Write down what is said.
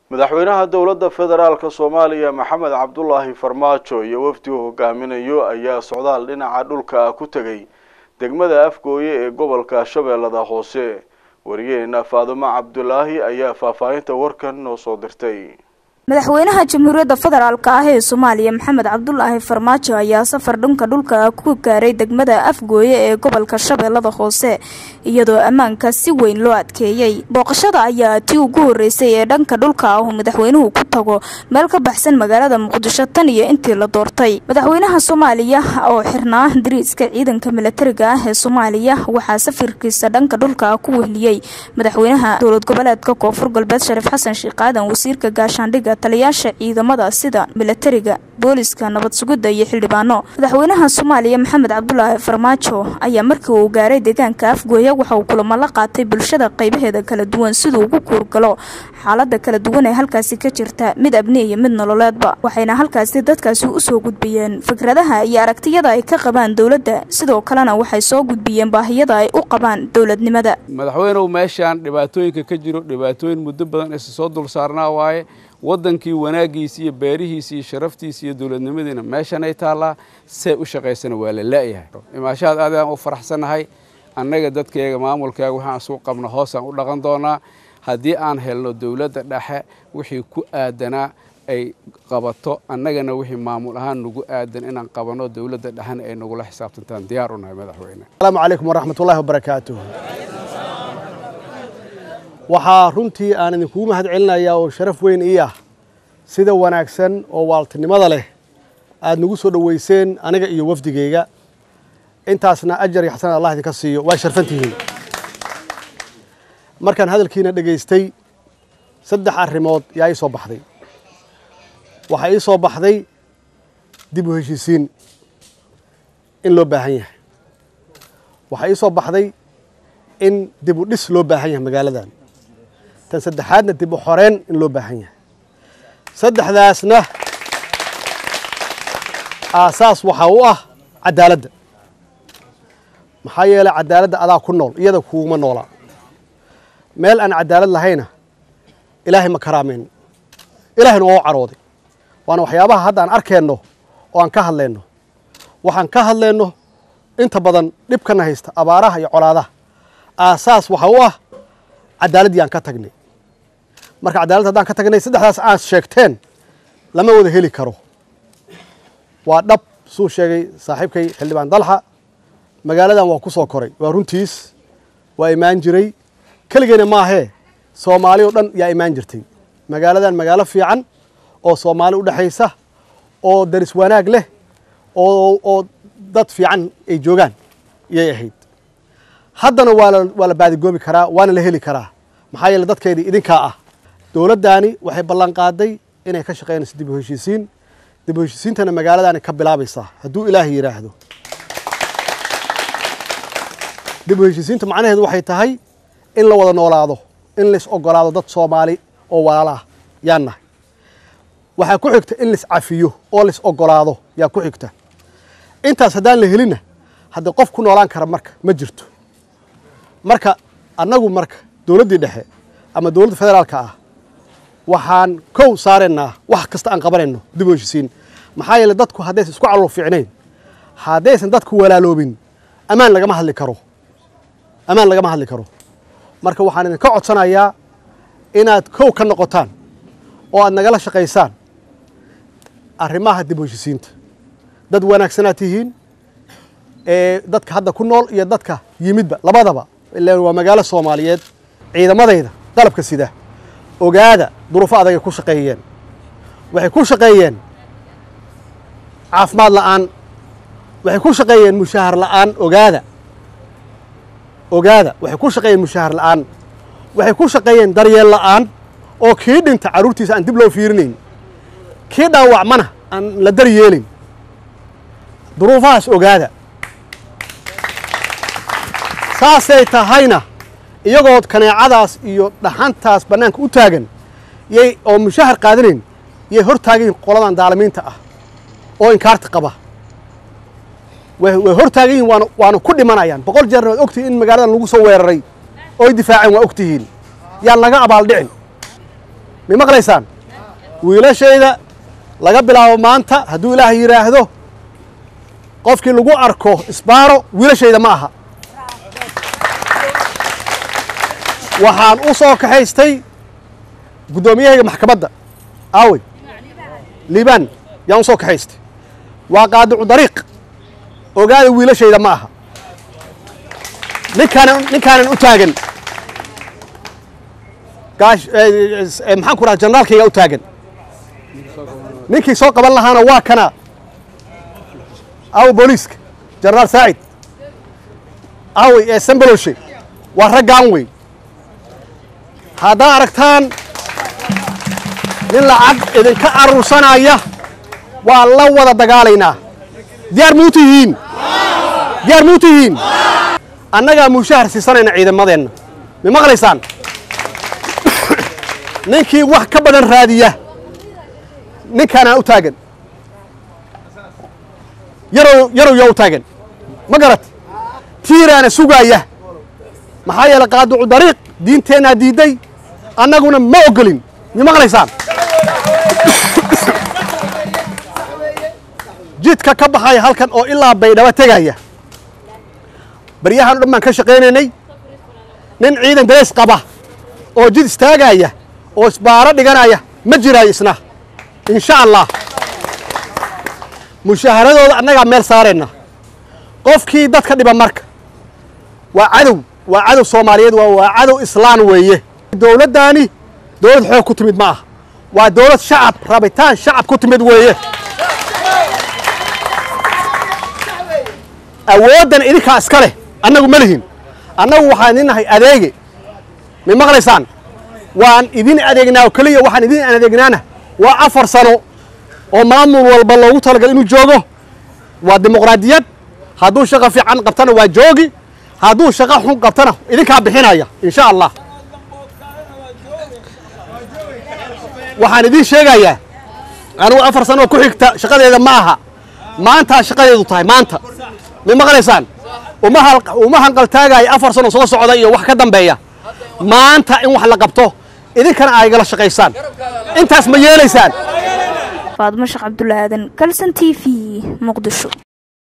madaxweynaha dowladda federaalka soomaaliya maxamed cabdulaahi farmaajo iyo wafdi uu hogaaminayo ayaa socdaal dhinaca dhulka ah ku tegay degmada afgooye ee gobolka shabeellada hoose wariyeena faadumo cabdulaahi ayaa faahfaahinta warkan noo soo dirtay madaxweynaha jamhuuriyadda federaalk ah ee soomaaliya maxamed cabdulaahi farmaajo ayaa safar dhanka dhulka ku gaaray degmada afgooye ee gobolka shabeellada hoose iyadoo ammaanka si weyn loo adkeeyey booqashada ayaa tii ugu horeysay ee dhanka dhulka ah uu madaxweynuhu ku tago meel ka baxsan magaalada muqdisho tan iyo intii la doortay madaxweynaha soomaaliya oo xirnaa dariiska ciidanka milatariga ah ee soomaaliya waxaa safarkiisa dhanka dhulka ku wehliyey madaxweynaha dowlad goboleedka koonfur galbeed shariif xasan sheekh aadan wasiirka gaashaandhigga taliyaasha ciidamada sida milatariga booliska nabad sugidda iyo xildhibaano madaxweynaha soomaaliya maxamed cabdulaahi farmaajo ayaa markii uu gaaray deegaanka afgooya waxa uu kulamo la qaatay bulshada qaybaheeda kala duwan siduu ugu kuurgalo xaalada kala duwan ee halkaasi ka jirta mid abni iyo mid nololeedba waxayna halkaasi dadkaasi usoo gudbiyeen fikradaha iyo aragtiyada ay ka qabaan dowladda sidoo kalena waxay soo gudbiyeen baahiyada ay u qabaan dowladnimada madaxweynuhu meeshaan dhibaatooyinka ka jiro dhibaatooyin muddo badan isa soo dul saarnaa waaye waddankii wanaaggiisi iyo beerihiisi iyo sharaftiisi iyo dowladnimadiina meeshanay taallaa see u shaqaysana waa la la'yahay imaashahaad aad aan u faraxsannahay annaga dadkayga maamulkaaga waxaan isugu qabna hoosaan u dhaqan doonaa haddii aan helno dowladda dhexe wixii ku aadanaa ay qabato annagana wixii maamul ahaan nagu aadan inaan qabanno dowladda dhexena ay nagula xisaabtantaan diyaar u nahay madaxweyne asalaamu calaykum waraxmatullaahi wabarakaatuh waxaa runtii aan idinkugu mahad celinayaa oo sharaf weyn ii ah sida wanaagsan oo waaltinimada leh aad nagu soo dhoweyseen aniga iyo wafdigeyga intaasna ajar iyo xasanad allah idinka siiyo waa sharfan tihiin markaan hadalkiina dhegaystay saddex arrimood yaa ii soo baxday waxaa ii soo baxday dib u heshiisiin in loo baahan yahay waxaa ii soo baxday in dib u dhis loo baahan yahay magaaladan tan saddexaadna dib u xoreen in loo baahan yahay saddexdaasna aasaas waxaa u ah cadaaladda maxaa yeelay cadaaladda adaa ku nool iyada kuuguma noolaa meel aan cadaalad lahayna ilaahay ma karaameyn ilaahayna waa u carooday waana waxyaabaha hadda aan arkeenno oo aan ka hadlayno waxaan ka hadlayno inta badan dhibkana haysta abaaraha iyo colaadaha aasaas waxa u ah cadaaladdii aan ka tagnay marka cadaalad haddaan ka tagnay saddexdaas aad sheegteen lama wada heli karo waa dhab suu sheegay saaxiibkay xildhibaan dalxa magaaladan waa ku soo koray waa runtiis waa imaan jiray keligeena maahee soomaali oo dhan yaa imaan jirtay magaaladan magaalo fiican oo soomaali u dhexaysa oo daris wanaag leh oo oo dad fiican ay joogaan iyay ahayd haddana waa la waa la baadigoobi karaa waana la heli karaa maxaa yeele dadkeedii idinkaa ah dowladdaani waxay ballan qaaday inay ka shaqaynayso dib u heshiisiin dib u heshiisiintana magaaladaani ka bilaabaysaa hadduu ilaahay yidhaahdo dib u heshiisiinta macnaheedu waxay tahay in la wada noolaado in lais ogolaado dad soomaali oo walaala ah yaan nahay waxaa ku xigta in lais cafiyo oo lais ogolaado yaa ku xigta intaas haddaan la helinna haddii qof ku noolaan kara marka ma jirto marka annagu marka dowladdii dhexe ama dowladda federaalka ah waxaan kow saaraynaa wax kasta aan qabanayno dib u heshisiin maxaa yeele dadku haddaysan isku calool fiicnayn haddaysan dadku walaaloobin ammaan lagama hadli karo ammaan lagama hadli karo marka waxaan idinka codsanayaa inaad kow ka noqotaan oo aad nagala shaqaysaan arrimaha dib u heshisiinta dad wanaagsanaad tihiin ee dadka hadda ku nool iyo dadka yimidba labadaba ilaan waa magaalo soomaaliyeed ciidamadayda qalabka sida ogaada duruufo adagay ku shaqeeyeen waxay ku shaqeeyeen caafimaad la'aan waxay ku shaqeeyeen mushaahar la'aan ogaada ogaada waxay ku shaqeeyeen mushaahar la'aan waxay ku shaqeeyeen daryeel la'aan oo kii dhinta carruurtiisa aan dib loo fiirinayn kii dhaawacmana aan la daryeelin duruufahaas ogaada saasay tahayna iyagoo kaneecadaas iyo dhaxantaas bannaanka u taagan yay oo mushahar qaadanayn yay hor taagan yihin qoladan daalimiinta ah oo inkaarta qaba way way hor taagan yihin waana waana ku dhimanayaan boqol jeerna waad ogtihiin in magaaladan lagu soo weeraray oo ay difaaceen waa ogtihiin yaan laga abaaldhicin ma maqlaysaan wiilashayda laga bilaabo maanta hadduu ilaah yidhaahdo qofkii lagu arko isbaaro wiilashayda ma aha waxaan u soo kaxaystay guddoomiyahayga maxkamadda aawey liibaan yaan u soo kaxaystay waa qaadicu dariiq ogaada wiilashayda ma aha ninkaanan ninkaanan u taagan gaash maxaan ku dhaha janaraalkayga u taagan ninkii soo qaban lahaana waa kana aawe booliiska jenaraal saacid aawey ee sambaloshe waa raggaan wey haddaad aragtaan nin lacag idinka aruursanaya waa la wada dagaalaynaa diyaar muu tihiin diyaar muu tihiin annagaa mushahar siisanayna ciidamadeenna ma maqlaysaan ninkii wax ka badan raadiya ninkaanaa u taagan yarow yarow yaa u taagan ma garat tiiraana sugaaya maxaa yeelay qaaducu dariiq diinteennaa diidday annaguna ma ogolin ma maqlaysaan jidka ka baxaya halkan oo ilaa baydhabo tegaya baryahan o dhan baan ka shaqaynaynay nin ciidan dareys qaba oo jid istaagaya oo isbaaro dhiganaya ma jiraayo isna insha allah mushaaharadooda annagaa meel saarayna qofkii dadka dhiba marka waa cadow waa cadow soomaaliyeed waa waa cadow islaan weeye dowladdaani dowlad xoog ku timid ma aha waa dowlad shacab rabitaan shacab ku timid weeye awooddan idinkaa iska leh annagu ma lihin annagu waxaan idin nahay adeege ma maqlaysaan waan idin adeegnaa oo keliya waxaan idin adeegnaana waa afar sano oo maamul walba loogu talagal inuu joogo waa dimuqraadiyad hadduu shaqo fiican qabtana waa joogi hadduu shaqo xun qabtana idinkaa bixinaya insha allah waxaan idiin sheegayaa anugu afar sano oo ku xigta shaqadeeda ma aha maantaa shaqadeedu tahay maanta ma maqlaysaan uma uma hanqaltaagaya afar sano soo socda iyo wax ka dambeeya maanta in wax la qabto idinkana ay gala shaqaysaan intaas ma yeelaysaan faadmo sheekh cabdulla aadan kalson t v muqdisho